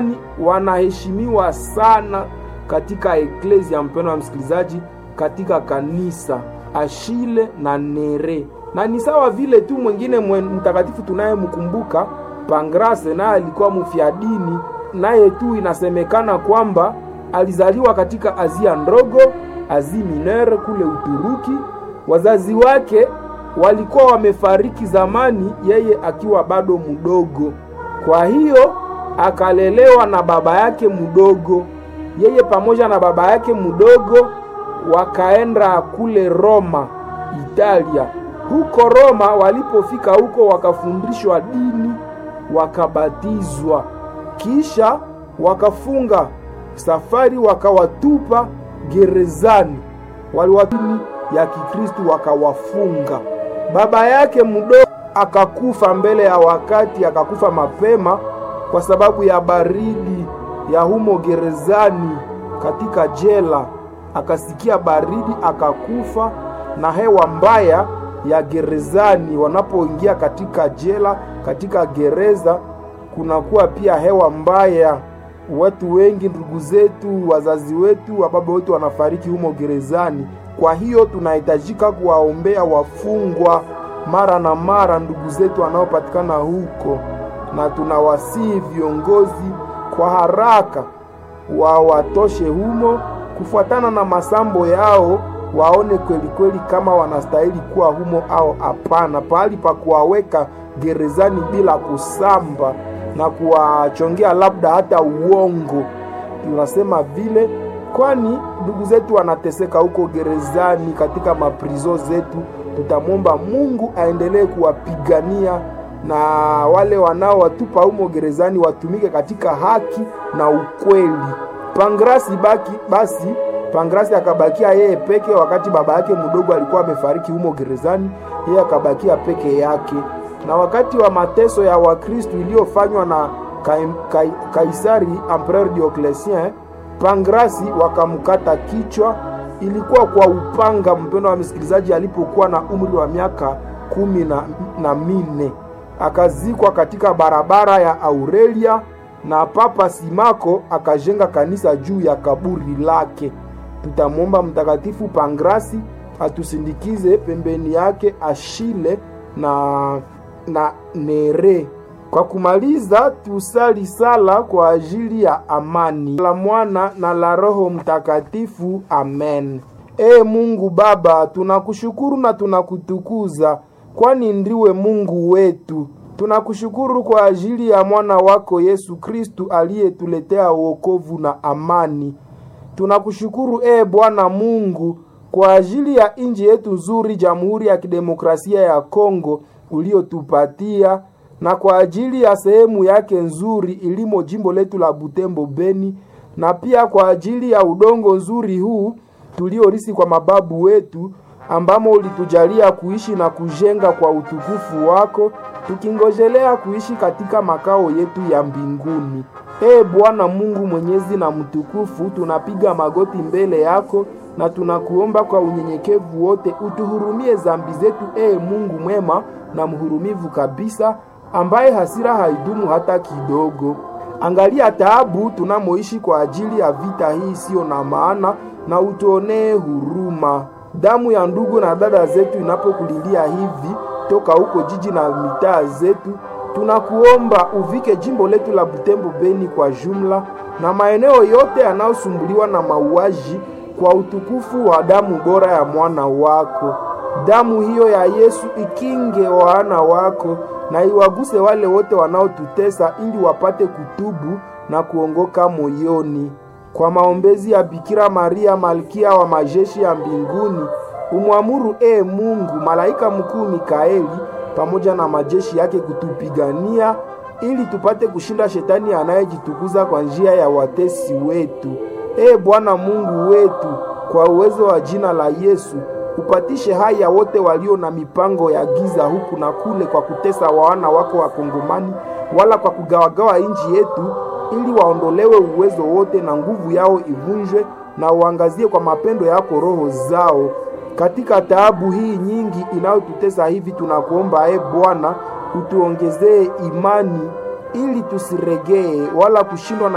wanaheshimiwa sana katika eklesia, mpendo wa msikilizaji, katika kanisa Ashile na Nere, na ni sawa vile tu mwingine mtakatifu tunayemkumbuka Pangrase, naye alikuwa mfiadini, naye tu inasemekana kwamba alizaliwa katika Azia ndogo, Asia Minere kule Uturuki. Wazazi wake walikuwa wamefariki zamani, yeye akiwa bado mdogo. Kwa hiyo akalelewa na baba yake mdogo. Yeye pamoja na baba yake mdogo wakaenda kule Roma, Italia. Huko Roma, walipofika huko wakafundishwa dini, wakabatizwa, kisha wakafunga safari, wakawatupa gerezani. Waliwatini ya Kikristu wakawafunga. Baba yake mdogo akakufa mbele ya wakati, akakufa mapema kwa sababu ya baridi ya humo gerezani katika jela. Akasikia baridi akakufa, na hewa mbaya ya gerezani. Wanapoingia katika jela, katika gereza, kunakuwa pia hewa mbaya. Watu wengi, ndugu zetu, wazazi wetu, wababa wetu wanafariki humo gerezani. Kwa hiyo tunahitajika kuwaombea wafungwa mara na mara, ndugu zetu wanaopatikana huko, na tunawasihi viongozi kwa haraka wawatoshe humo kufuatana na masambo yao, waone kweli kweli kama wanastahili kuwa humo au hapana, pahali pa kuwaweka gerezani bila kusamba na kuwachongea labda hata uongo. Tunasema vile kwani ndugu zetu wanateseka huko gerezani, katika maprizo zetu. Tutamwomba Mungu aendelee kuwapigania na wale wanaowatupa humo gerezani watumike katika haki na ukweli. Pangrasi baki basi, Pangrasi akabakia yeye peke, wakati baba yake mdogo alikuwa amefariki humo gerezani, yeye akabakia peke yake. Na wakati wa mateso ya Wakristo iliyofanywa na Kaisari Empereur Diocletien, Pangrasi wakamkata kichwa, ilikuwa kwa upanga, mpendo wa msikilizaji, alipokuwa na umri wa miaka kumi na, na mine akazikwa katika barabara ya Aurelia na Papa Simako akajenga kanisa juu ya kaburi lake. Tutamwomba Mtakatifu Pangrasi atusindikize pembeni yake Ashile na, na Nere. Kwa kumaliza, tusali sala kwa ajili ya amani la Mwana na la Roho Mtakatifu. Amen. Ee Mungu Baba, tunakushukuru na tunakutukuza kwani ndiwe Mungu wetu. Tunakushukuru kwa ajili ya mwana wako Yesu Kristu aliyetuletea wokovu na amani. Tunakushukuru ee Bwana Mungu kwa ajili ya nchi yetu nzuri, Jamhuri ya Kidemokrasia ya Kongo uliotupatia, na kwa ajili ya sehemu yake nzuri ilimo jimbo letu la Butembo Beni, na pia kwa ajili ya udongo nzuri huu tuliorisi kwa mababu wetu ambamo ulitujalia kuishi na kujenga kwa utukufu wako, tukingojelea kuishi katika makao yetu ya mbinguni. Ee Bwana Mungu mwenyezi na mtukufu, tunapiga magoti mbele yako na tunakuomba kwa unyenyekevu wote utuhurumie zambi zetu, ee Mungu mwema na mhurumivu kabisa, ambaye hasira haidumu hata kidogo. Angalia taabu tunamoishi kwa ajili ya vita hii isiyo na maana, na utuonee huruma. Damu ya ndugu na dada zetu inapokulilia hivi toka huko jiji na mitaa zetu, tunakuomba uvike jimbo letu la Butembo Beni kwa jumla na maeneo yote yanayosumbuliwa na mauaji kwa utukufu wa damu bora ya mwana wako. Damu hiyo ya Yesu ikinge wana wako na iwaguse wale wote wanaotutesa, ili wapate kutubu na kuongoka moyoni. Kwa maombezi ya Bikira Maria malkia wa majeshi ya mbinguni, umwamuru ee Mungu malaika mkuu Mikaeli pamoja na majeshi yake kutupigania ili tupate kushinda shetani anayejitukuza kwa njia ya watesi wetu. Ee Bwana Mungu wetu, kwa uwezo wa jina la Yesu upatishe haya wote walio na mipango ya giza huku na kule, kwa kutesa wana wako Wakongomani, wala kwa kugawagawa nchi yetu, ili waondolewe uwezo wote na nguvu yao ivunjwe, na uangazie kwa mapendo yako roho zao katika taabu hii nyingi inayotutesa hivi. Tunakuomba e Bwana, utuongezee imani ili tusiregee wala kushindwa na